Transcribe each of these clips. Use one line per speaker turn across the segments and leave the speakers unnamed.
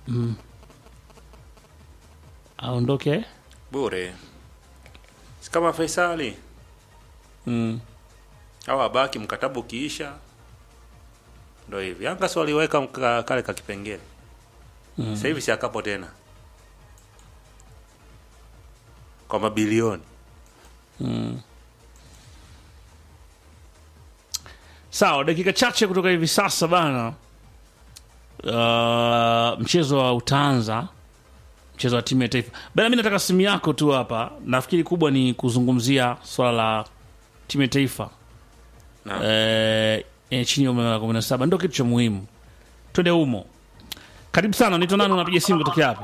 aondoke
bure si kama Faisali
mm.
au abaki mkataba ukiisha ndo hivi Yanga si waliweka mka- kale ka kipengele mm. sasa hivi si akapo tena kwa mabilioni
sawa dakika chache kutoka hivi sasa bana uh, mchezo wa utaanza mchezo wa timu ya taifa bana mi nataka simu yako tu hapa nafikiri kubwa ni kuzungumzia swala la timu ya taifa
Naam.
eh, eh, chini ya umri wa kumi na saba ndo kitu cha muhimu twende humo karibu sana unaitwa nani unapiga simu kutokea hapi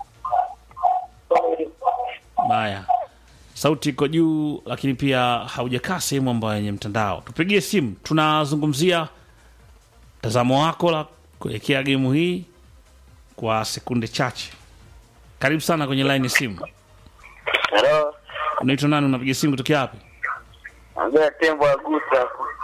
haya sauti iko juu lakini pia haujakaa sehemu ambayo yenye mtandao tupigie simu tunazungumzia mtazamo wako la kuelekea gemu hii kwa sekunde chache karibu sana kwenye line ya simu
Halo,
unaitwa nani unapiga simu kutokea wapi
ambia tembo agusa.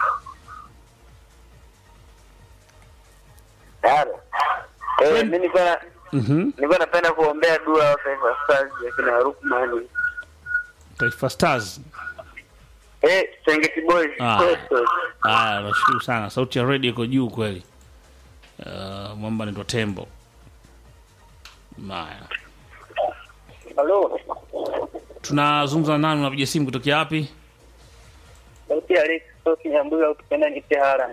Halo. Eh, mimi nilikuwa na-
Mhm.
nilikuwa napenda kuombea dua wa Taifa Stars ya kina Rukmani.
taifa stars
Eh, Serengeti Boys.
Ah.
Coastal.
haya nashukuru sana sauti ya redio iko juu kweli uh, mwamba naitwa tembo haya
Halo.
tunazungumza na nani unapiga simu kutokea wapi
Sauti ya Alex Sofi Nyambuga ukipenda Kitehara.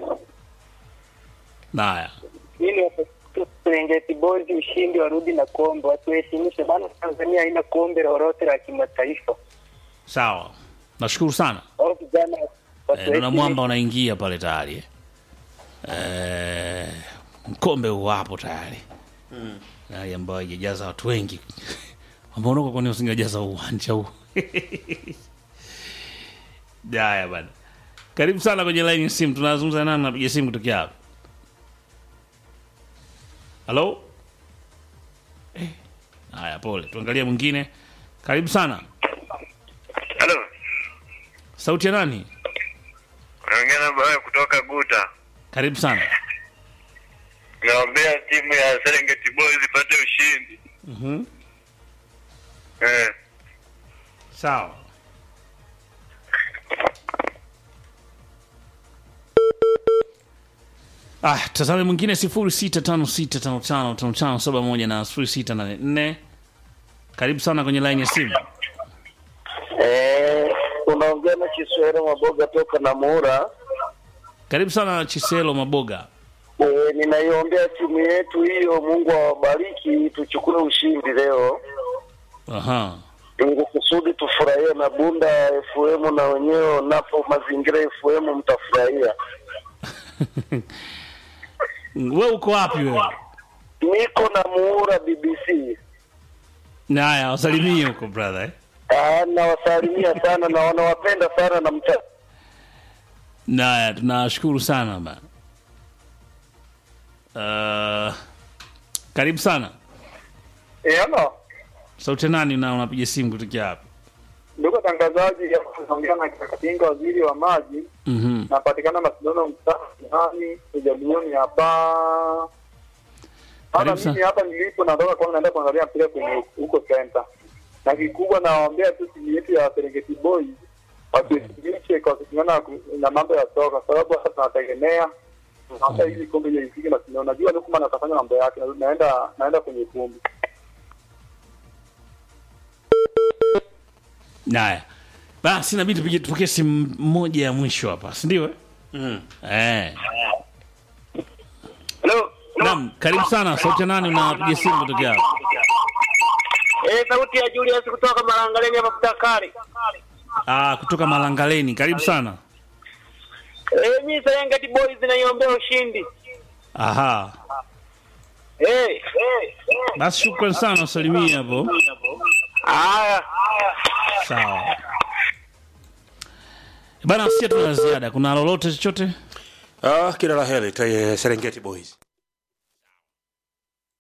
haya
Mimi hapo Serengeti Boys ushindi warudi na kombe. Watuheshimishe bana, Tanzania haina kombe lolote la kimataifa.
sawa nashukuru sana
Au vijana
Eh,
watuheshimishe.
naona mwamba unaingia pale tayari eh. Eh, mkombe uwapo tayari hali ambayo haijajaza watu wengi ambao unakuwa kwani usingejaza uwanja huu haya bana karibu sana kwenye line ya simu tunazungumza nani napiga simu kutokea hapa halo Eh, haya pole tuangalie mwingine karibu sana
Halo.
sauti ya nani
Unaongea na baba kutoka Guta.
karibu sana
Naombea timu ya Serengeti Boys ipate ushindi.
Mhm.
Eh.
sawa ah, tazame mwingine sifuri sita tano sita tano tano tano tano saba moja na sifuri sita nane nne karibu sana kwenye laini ya simu
Eh, unaongea na Kiswahili Maboga toka na Mura.
karibu sana chiselo maboga
Eh, ninaiombea timu yetu hiyo, Mungu awabariki, tuchukue ushindi leo
aha
ili kusudi tufurahie na Bunda FM na wenyewe napo mazingira FM mtafurahia.
we uko wapi wewe
Niko na Muura BBC.
naya wasalimie huko brother eh?
Ah, nawasalimia sana na wanawapenda sana na mta
naya tunashukuru sana bana uh, karibu sana
Eh, ano.
sauti ya nani na unapiga simu kutokea hapa
Ndugu watangazaji, naongea na Kakatinga, waziri wa maji.
Mhm.
napatikana Macedonia mtaani ujabilioni hapa hata
Karibu sana.
mimi hapa nilipo natoka kwanza naenda kuangalia mpira kwenye huko center na kikubwa nawaambia tu timu yetu ya Serengeti Boys watusilishe kwa kusimama na- na mambo ya soka sababu hata tunategemea hata hizi kombe ile ifike na tunaona najua Lukman atafanya mambo yake na- naenda naenda kwenye kumbi
Naya. Basi inabidi tupige tupokee simu moja ya mwisho hapa, si ndio? eh?
mm.
Eh.
hello
Naam, karibu sana. Sauti ya nani unapiga simu kutokea hapa?
eh sauti ya Julius kutoka Malangaleni hapa Dakari
Ah, kutoka Malangaleni. Karibu sana.
eh mimi Serengeti Boys naiombea ushindi
Aha.
eh eh
Basi shukrani sana usalimie hapo.
haya
Sawa. Bana, sisi tuna ziada. Kuna lolote chochote?
ah, kila la heri ta- Serengeti Boys